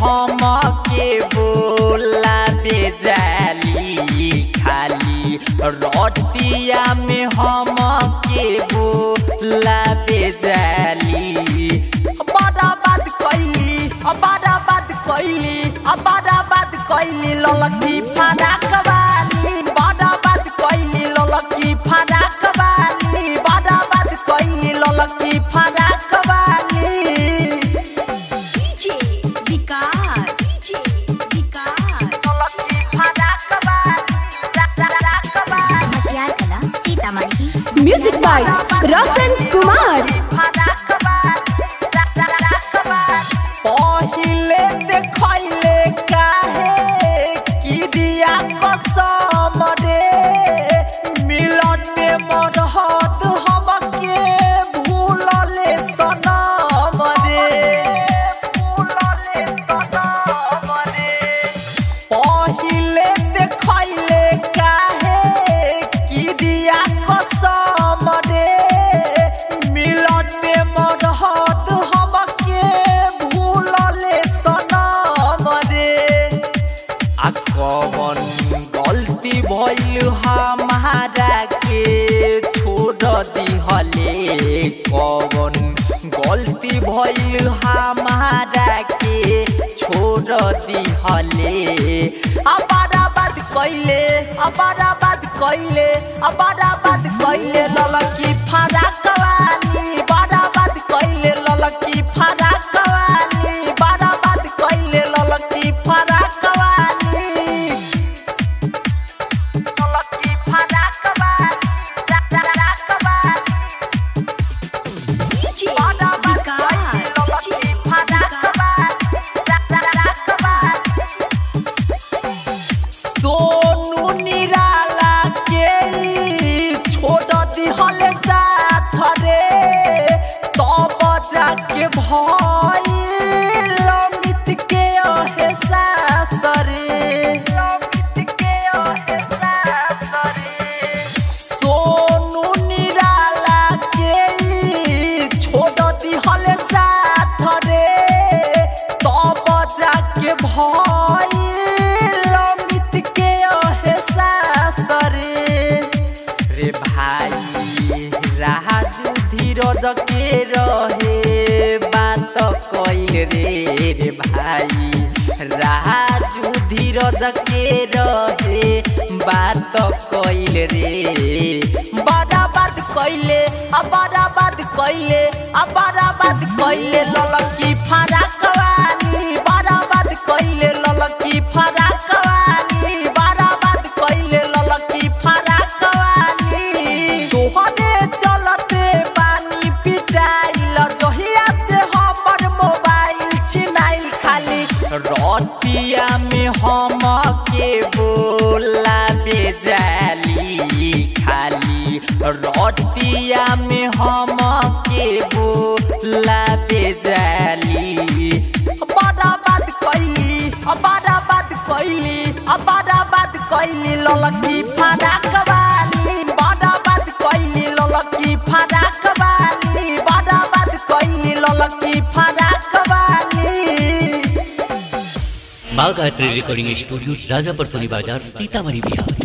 हम के बोला बेजाली खाली रतिया में हम के बोला बेजाली बड़ा बात कैली बड़ा बात कैली बड़ा बात कैली ललकी फराक वाली बड़ा बात कैली ललकी फराक वाली बड़ा बात कैली ललकी फराक वाली DJ विकास DJ विकास ललकी फराक वाली फराक वाली मटियार कला सीतामढ़ी म्यूजिक बाय रोशन कुमार पहिले देखैले काहे किरिया कसम रे मिलते मरहत हमके भूलले सनम रे भूलले सनम रे पहिले देखैले काहे किरिया कसम रे मिलते मरहत हमके भूलले सनम रे आ कवन गलती भइल हमारा के छोड़ दिहले कवन गलती भइल हमारा के छोड़ दिहले अबारा बात कैले अबारा बात कैले अबारा बात कैले ललकी फराक वाली बड़ा बात कैले ललकी फराक वाली बड़ा बात कैले ललकी फराक वाली ललकी फराक वाली फराक वाली DJ बड़ा बात कैले विकास ललकी फराक वाली फराक वाली सोनू निराला के ई छोड़ दिहले साथ रे तब जाके भइल अमित के एहसास रे अमित के एहसास रे सोनू निराला के ई छोड़ दिहले साथ रे तब जाके भइल अमित के एहसास रे रे भाई राजू धीरज के रहे बात कैल रे रे भाई राजू धीरज के रहे बात कैल रे बड़ा बात कैले अब बड़ा बात कैले अब बड़ा बात कैले ललकी फराक वाली बड़ा बात कैले ललकी फराक वाली बड़ा बात कैले ललकी फराक वाली तोहरे चलते पानी पिटाइल जहिया से हमर मोबाइल छिनाइल खाली रतिया में हम के बोला बेजाली खाली रतिया में हम के बोला बेजाली बड़ा बात कैली बड़ा बात कैली बड़ा बात कैली ललकी फराक वाली बड़ा बात कैली ललकी फराक वाली बड़ा बात कैली ललकी फराक वाली Bagh art recording studio Rajapar Soni Bazar Sitamarhi Bihar